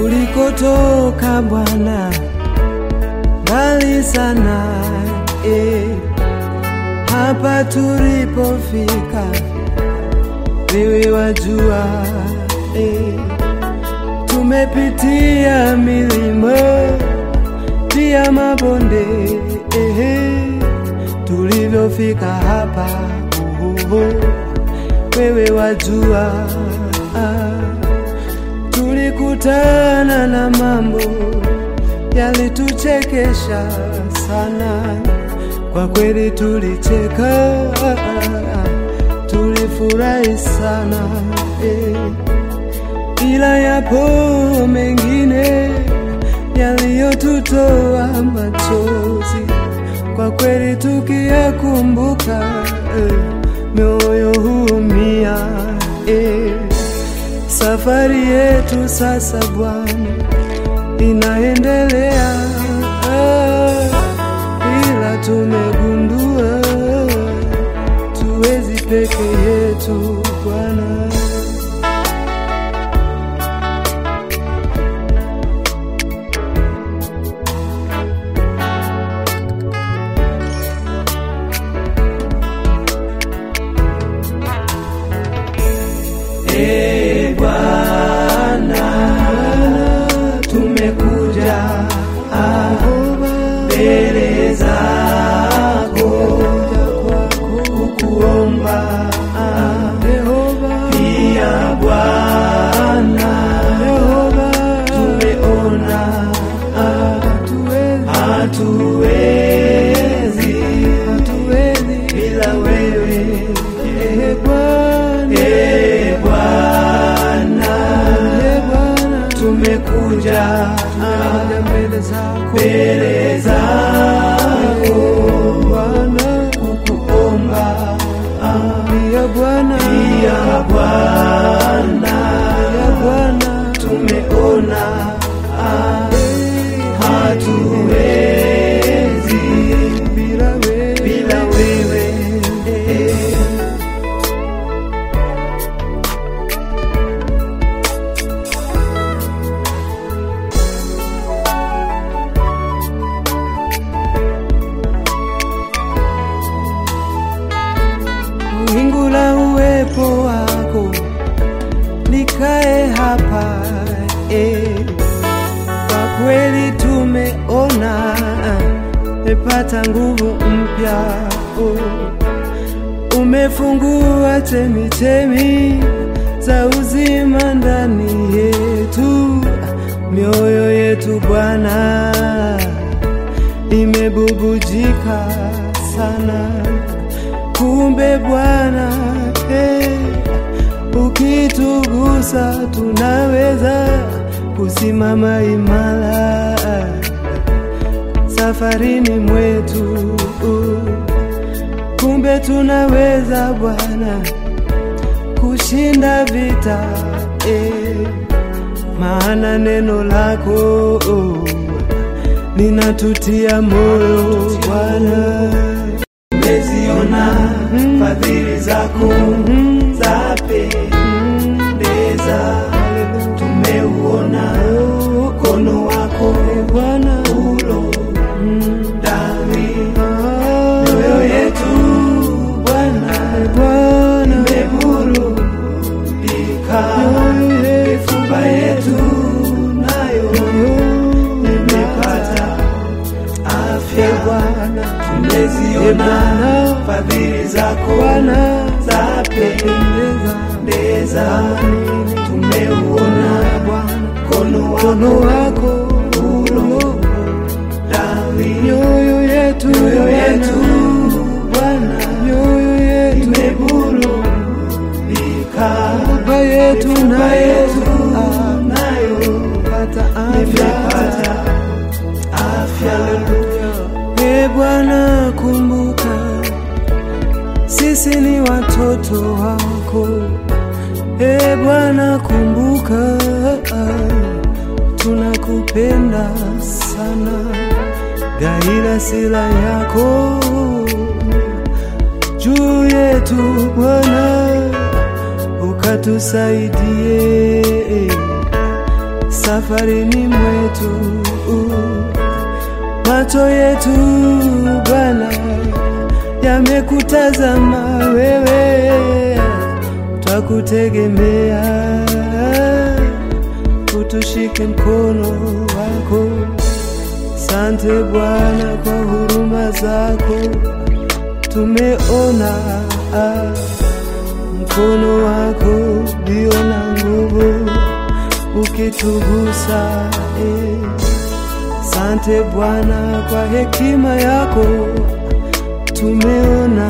tulikotoka Bwana, mbali sana eh. Hapa tulipofika, wewe wajua eh. Tumepitia milima pia mabonde eh. Tulivyofika hapa oh, oh, wewe wajua ah. Tulikutana na mambo yalituchekesha sana, kwa kweli tulicheka, tulifurahi sana eh. Ila yapo mengine yaliyotutoa machozi, kwa kweli tukiyakumbuka eh, mioyo huumia eh. Safari yetu sasa Bwana inaendelea, ah, ila tumegundua tuwezi peke yetu Bwana. Ee Bwana, tumekuja mbele zako kukuomba pia Bwana, tumeona hatuwezi bila wewe Ee Bwana, tumekuja mbele zako kukuomba Pia Bwana, pia Bwana, tumeona hatuwezi bila wewe bila wewe wingu la uwepo wako likae hapa eh. Kwa kweli tumeona mepata nguvu mpya oh. Umefungua chemichemi za uzima ndani yetu, mioyo yetu Bwana imebubujika sana. Kumbe Bwana eh, ukitugusa tunaweza kusimama imara safarini mwetu. Kumbe tunaweza Bwana kushinda vita eh, maana neno lako oh, linatutia moyo Bwana. tumeziona fadhili zako za pendeza, tumeuona mkono wako Bwana ulo ndani ah, mioyo yetu Bwana Bwana imeburudika, mifupa yetu nayo imepata afya. Tumeziona fadhili zako Bwana za pendeza, tumeuona mkono mkono wako wako ulo ndani mioyo yetu mioyo yetu Bwana mioyo yetu imeburudika, Baba yetu mifupa nayo yetu ah, nayo pata afya imepata afya. E Bwana, kumbuka sisi ni watoto wako. E Bwana, kumbuka tunakupenda sana, gaila sila yako juu yetu Bwana, ukatusaidie safarini mwetu. Macho yetu Bwana yamekutazama wewe, twakutegemea, utushike mkono wako. Sante Bwana kwa huruma zako, tumeona ah, mkono wako ulio na nguvu ukitugusa eh. Sante Bwana kwa hekima yako, tumeona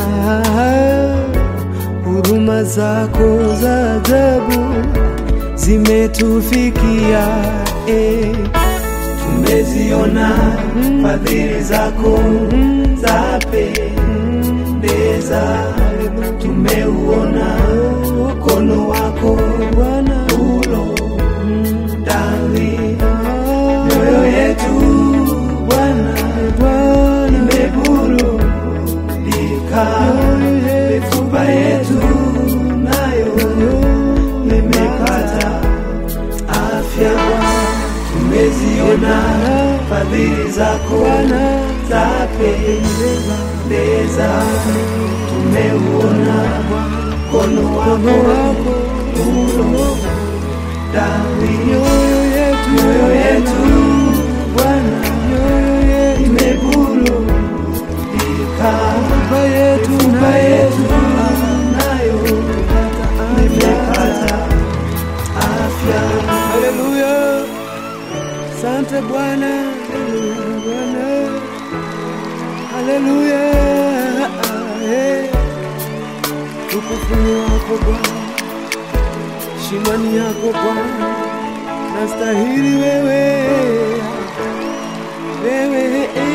huruma zako za ajabu zimetufikia eh. tumeziona fadhili zako za pendeza, tumeuona mkono wako Bwana ulo ndani mioyo yetu Bwana Bwana imeburudika, mifupa yetu nayo imepata afya. Tumeziona fadhili zako za pendeza, tumeuona mkono wako ulo ndani mioyo yetu mioyo yetu Bwana imeburudika, Baba yetu mifupa yetu nayo imepata afya. Haleluya, sante Bwana, haleluya Bwana, haleluya. eh. Ukufuni wako Bwana, shimani yako Bwana, nastahili wewe, wewe eh,